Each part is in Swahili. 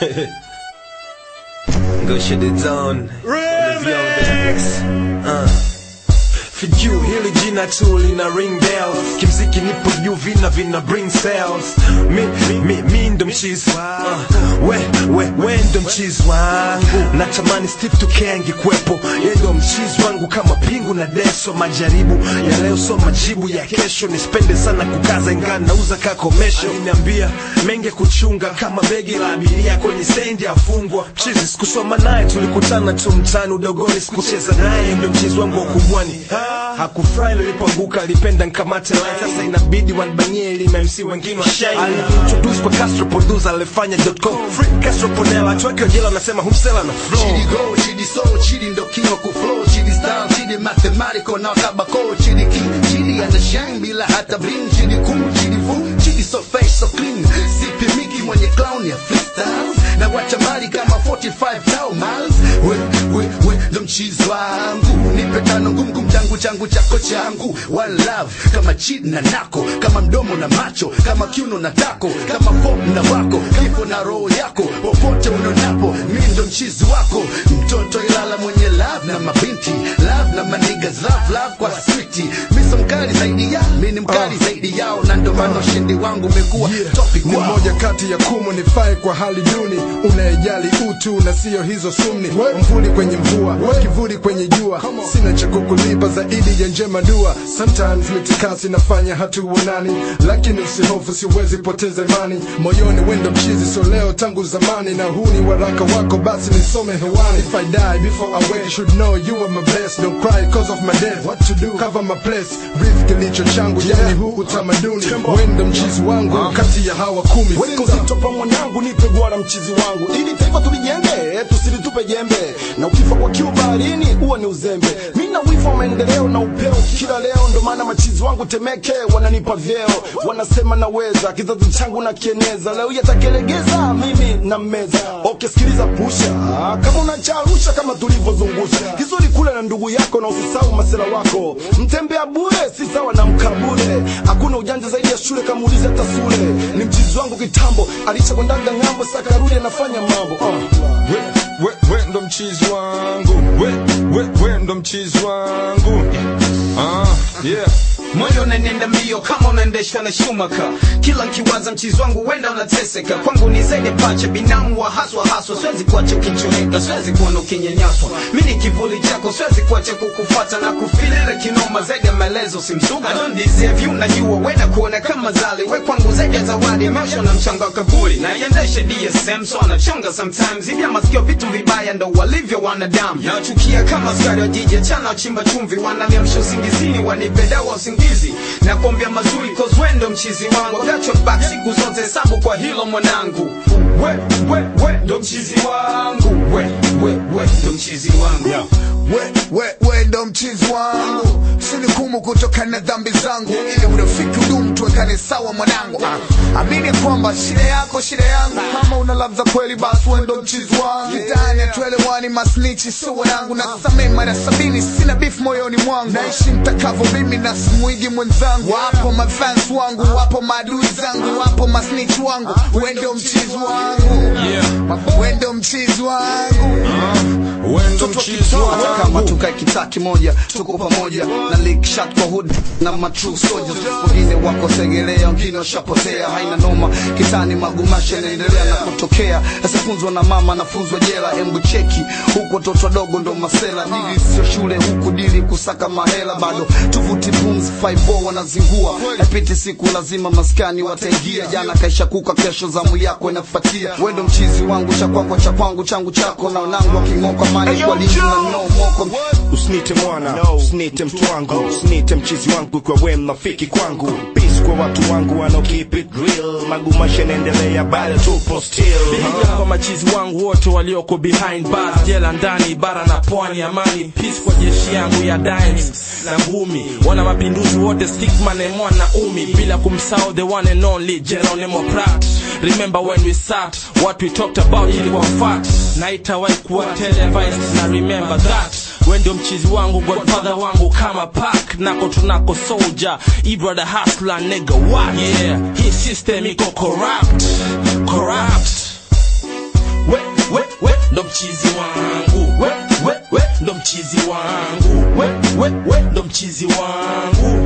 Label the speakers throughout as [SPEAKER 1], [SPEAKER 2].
[SPEAKER 1] Go shut the zone.
[SPEAKER 2] Remix.
[SPEAKER 1] Uh. For you, hili jina tu lina ring bells kimziki nipo juu vina vina bring sales mi, mi, mi ndo mchizi uh, we, we, we ndo mchizi wangu natamani Steve Tuke angekuwepo ye ndo mchizi wangu kama pingu na deso majaribu ya leo so majibu ya kesho nisipende sana kukaza ingaa nauza kakomesho aliniambia menge kuchunga kama begi la abiria kwenye stendi afungwa mchizi sikusoma naye tulikutana tu mtani udogoni sikucheza naye ndo mchizi wangu wa kubwani hakufurahi nilipoanguka alipenda nkamate line sasa inabidi wanbanie ili MC wengine washine alintroduce kwa Castro producer alifanya .com free Castro Ponela tuweke jela anasema humsela na flow
[SPEAKER 3] Chidi go, chidi soul, chidi ndo king wa kuflow, chidi style, chidi mathematical na kabako, chidi king, chidi ana shine bila hata bling, chidi cool, chidi full, chidi so fresh so clean, sipi miki mwenye clown ya freestyles, na wacha mali kama 45 tau miles, we, we, we, ndo mchizi wangu, nipe tano ngumu ngumu changu changu chako changu, one love, kama chidi na nako, kama mdomo na macho, kama kiuno na tako, kama pop na wako, kifo na roho yako, popote unonapo, mi ndo mchizi wako, mtoto ilala mwenye love na mabinti, love na manigas, love love kwa switi, mi so mkali zaidi ya, mi ni mkali zaidi yao, na ndo maana ushindi wangu umekuwa topic
[SPEAKER 2] ni
[SPEAKER 3] wao.
[SPEAKER 2] moja kati ya kumu nifai kwa hali duni unayejali utu na siyo hizo sumni mvuli kwenye mvua kivuli kwenye jua sina cha kukulipa zaidi ya njema dua sometimes mitikasi nafanya hatuonani lakini usihofu siwezi poteza imani moyoni wendo mchizi so leo tangu zamani na huu ni waraka wako basi nisome hewani if I die before I wake you should know you are my best don't cry cause of my death what to do cover my place breathe kilicho changu yani huu utamaduni wendo mchizi wangu kati ya hawa kumi
[SPEAKER 4] Weka uzito pa mwanangu, nipe gwara mchizi wangu, ili taifa tulijenge, tusilitupe jembe, na ukifa kwa kiu baharini huo ni uzembe. Mi na wivu wa maendeleo na upeo kila leo, ndo maana machizi wangu Temeke wananipa vyeo, wanasema naweza, kizazi changu na kieneza, leo yatakelegeza mimi na meza. Okay, sikiliza pusha, kama unacharusha kama tulivyozungusha, kizuri kule na ndugu yako, na usisahau masela wako, mtembea bure si sawa na mkabule, hakuna ujanja zaidi ya shule, kama ulize hata sule. Ni mchizi wangu kitambo, alishakwendanga ng'ambo, sasa karudi anafanya mambo uh.
[SPEAKER 5] we, we, we ndo mchizi wangu we, we, we ndo mchizi wangu ah, yeah.
[SPEAKER 6] moyo unanenda mbio kama unaendeshwa na shumaka kila nkiwaza mchizi wangu wenda unateseka kwangu ni zaidi ya pacha binamu wa haswa haswa siwezi kuacha ukichoreka siwezi kuona ukinyanyaswa mi ni kivuli chako siwezi kuacha kukufuata na kufilile kinoma zaidi ya maelezo simsuga I don't deserve you najua wenda kuona kama zali we kwangu zaidi ya zawadi maisha na mchanga wa kaburi na iendeshe DSM so anachonga sometimes hivi masikio vitu vibaya ndo walivyo wanadamu nachukia kama askari wa jiji achana wachimba chumvi wananiamsha usingizini wanipe dawa usingizi na kuombea mazuri cause wendo mchizi wangu agachwa back siku zote hesabu kwa hilo mwanangu we we we ndo mchizi wangu we we we ndo mchizi wangu
[SPEAKER 3] we, we, we ndo mchizi wangu sinikumu kutokana na dhambi zangu ili urafiki udumu tuwekane sawa mwanangu ah, amini kwamba shida yako shida yangu kama una love za kweli basi we ndo mchizi wangu kitani hatuelewani masnichi sio wanangu na samee mara sabini sina beef moyoni mwangu naishi mtakavyo mimi na simuigi mwenzangu wapo mafans wangu wapo maadui zangu wapo masnich wangu we ndo mchizi wangu we ndo mchizi wangu
[SPEAKER 5] we ndo mchizi
[SPEAKER 7] kama
[SPEAKER 5] wangu
[SPEAKER 7] tukae kitaa kimoja tuko pamoja na lick shot kwa hood na ma true soldiers wengine wako segelea wengine washapotea haina noma kitani magumasha yanaendelea na kutokea asifunzwa na mama nafunzwa jela embu cheki huku watoto wadogo ndo masela dili sio shule huku dili kusaka mahela bado tuvuti pumzi 5 wanazingua haipiti siku lazima maskani wataingia jana kaisha kuka kesho zamu yako inafuatia wendo mchizi wangu cha kwako cha kwangu changu chako na wanangu aking'oka mani kwa lini na no moko
[SPEAKER 4] Usinite mwana, usinite mtu wangu, usinite mchizi wangu kwa we mnafiki kwangu. Peace kwa watu wangu wanao keep it real, magumasha yanaendelea bado tupo still.
[SPEAKER 8] Piga kwa machizi wangu wote walioko behind bars, jela ndani, bara na pwani, amani peace kwa jeshi yangu ya dimes na ngumi, wana mapinduzi wote stickman and mwana umi, bila kumsahau the one and only Geronimo Prat. Remember when we sat, what we talked about ilikuwa fact, na itawahi kuwa televised na remember that we ndio mchizi wangu godfather wangu kama pak nako tunako soldier ibrother hustler nigga what yeah hii system iko corrupt corrupt ndo mchizi wangu we, we, we, ndo mchizi wangu we, we, we, ndo mchizi wangu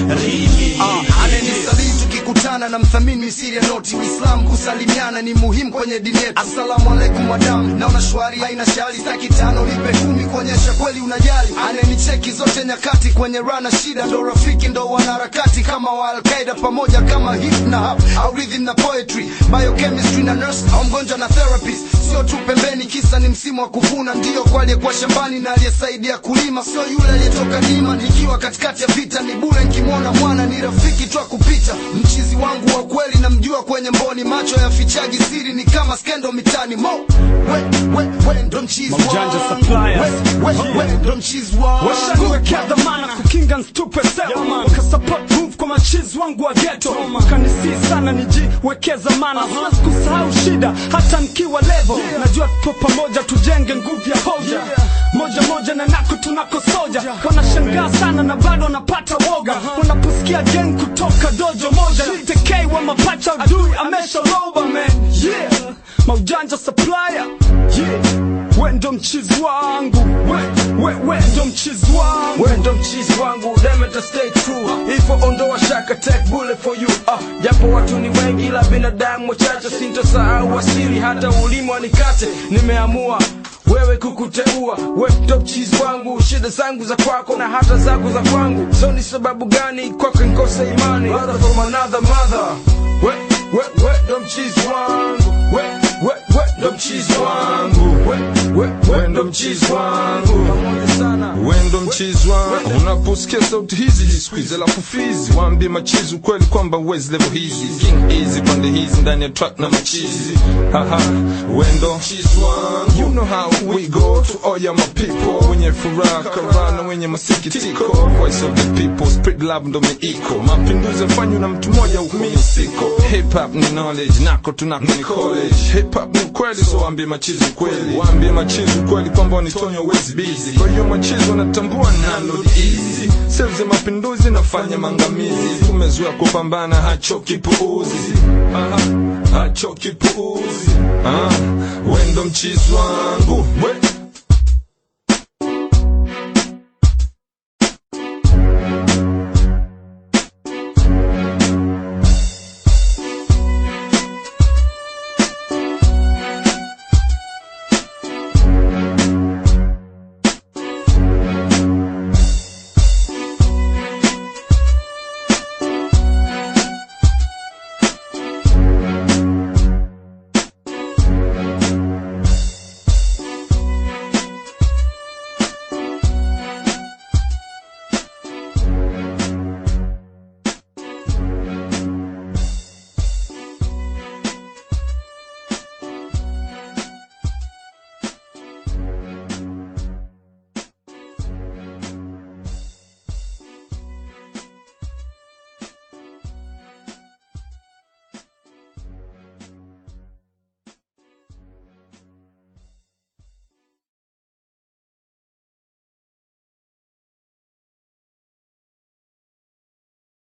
[SPEAKER 8] Rimi
[SPEAKER 7] ananisalii tukikutana na mthamini misiri ya noti uislamu kusalimiana ni muhimu kwenye dini yetu asalamu alaikum madamu naona shwari haina shari staki tano nipe kumi kuonyesha kweli unajali ananicheki zote nyakati kwenye rana shida ndo rafiki ndo wanaharakati kama wa alqaida pamoja kama hip na hap au rhythm na poetry biochemistry na nurse au mgonjwa na therapist sio tu pembeni kisa ni msimu wa kuvuna ndio kwa aliyekuwa shambani na aliyesaidia kulima sio yule aliyetoka nima nikiwa katikati ya vita ni bure nkimwona mwana ni rafiki tu kupita mchizi wangu wa kweli namjua kwenye mboni macho ya fichaji siri ni kama skendo mitani mo we, we, we, ndo mchizi
[SPEAKER 9] Maujanja
[SPEAKER 7] wangu
[SPEAKER 9] suppliers.
[SPEAKER 7] we, we, we, ndo mchizi wangu
[SPEAKER 9] washaniwekea dhamana kukinga nstupe sewa wakasupport move kwa machizi wangu wa geto kanisii sana nijiwekeza mana siwezi kusahau shida hata nikiwa levo najua tupo pamoja tujenge nguvu ya hoja moja moja na nako tunako soja wanashangaa sana na bado wanapata woga wanaposikia gang kutoka dojo moja tekei wa mapacha adui amesha roba man yeah maujanja supplier yeah we ndo mchizi wangu we, we, we ndo mchizi wangu
[SPEAKER 5] we ndo mchizi wangu demeta stay true ifo ondoa shaka take bullet for you ah, japo watu ni wengi ila binadamu wachache sintosahau asili hata ulimi wanikate nimeamua wewe kukuteua we ndo mchizi wangu shida zangu za kwako na hata zako za kwangu so ni sababu gani kwako nkose imani Brother from another mother we, we, we ndo mchizi wangu we, we, we ndo mchizi wangu we, we, we ndo mchizi wangu pamoja sana
[SPEAKER 10] wendo mchizi wangu unaposikia sauti hizi jisqueeze alafu fizi waambie machizi ukweli kwamba wezi level hizi king easy pande hizi ndani ya track na machizi haha wendo mchizi wangu you know how we go to all ya my people wenye furaha karana wenye masikitiko voice of the people spread love ndo miiko mapinduzi yafanywa na mtu mmoja huku mimi siko hip hop ni knowledge nako tunako ni college hip hop ni ukweli so waambie machizi ukweli waambie machizi ukweli kwamba wanitonya wezi busy kwa hiyo machizi wanatambua nalo easy sehemu za mapinduzi nafanya mangamizi tumezoea kupambana hachoki puuzi Aha, hachoki puuzi ah, wendo mchizi wangu we